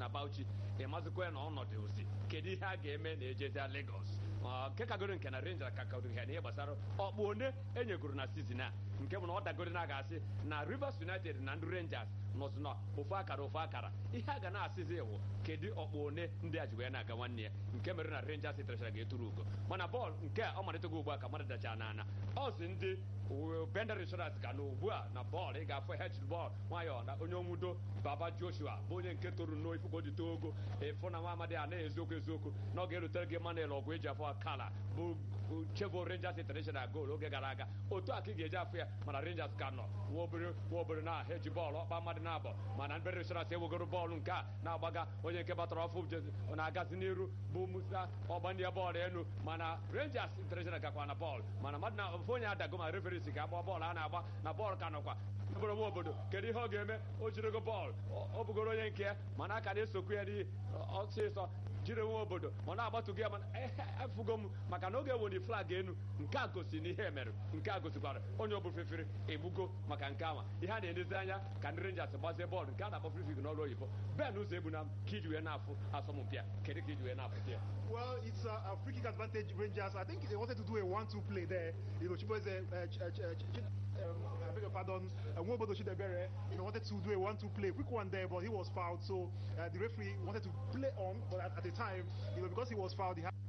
na Bauchi ịmazikwa na ọnọdụ osi kedu ihe a ga-eme na ejezia Lagos Ọ, nke kagoro nke na Rangers ka kagoro ihe na ihe gbasara ọkpụ one enyegoro na sizin a nke bụ na ọ dagoro na a ga-asị na Rivers United na ndị Rangers nọsụ na ofu akara ofu akara ihe a ga na-asịzi iwu kedu ọkpụ one ndị a ji wee na-aga nwanne ya nke mere na Rangers International ga-eturu ugo mana bọọlụ nke a ọ malịtago ugbu a ka mmadụ dachara n'ana ọ si ndị bender insurance ka na ugbu a na bọọlụ ị ga-afụ h bọọlụ nwayọọ na onye onwudo baba joshua bụ onye nke toro nnọọ ifu ka o ji too ogo ịfụ na nwa amadi a na eziokwu eziokwu na ọ ga-erutere gị manel ọgwụ eji afọ kala bụ chevon rangers international goal oge gara aga otu a ka ị ga-eji afụ ya mana rangers ka nọ nwa obere nwa obere na ha eji bọọlụ ọkpa mmadụ na-abọ mana bender insurance ewegoro bọọlụ nke a na-agbaga onye nke batara ọfụ jezi na-agazi n'iru bụ musa ọgbandi ya bọọlụ elu mana rangers international gakwa na bọọlụ mana mmadụ na ofu onye adago ma referisi ka agba bọọlụ a na-agba na bọọlụ ka nọkwa bụrụ nwa obodo kedu ihe ọ ga-eme o jirego bọọlụ ọ ọ bụgoro onye nke ya mana aka na-esokwu ya n'ihi ọsịsọ jiri nwa obodo ma na-agbatụgo ya mana efugo m maka na oge ewere flag enu nke a gosi na ihe mere nke a gosikwara onye ọbụla fefere egbugo maka nke ama ihe a na-enezi anya ka ndị Rangers gbazie bọọlụ nke a na-akpọ free kick n'ọrụ oyibo ben ụzọ egbu na ka iji wee na-afụ asọmpi a kedu ka iji wee na-afụta ya Well, it's a, a free kick advantage Rangers. I think they wanted to do a 1-2 play there. You know, Chiboze, uh, ch- uh, ch- uh, ch- um, I beg your pardon, uh, Nwobodo Chidebere, you know, wanted to do a 1-2 play, quick one there, but he was fouled. So uh, the referee wanted to play on, but at, at the time, you know, because he was fouled, he had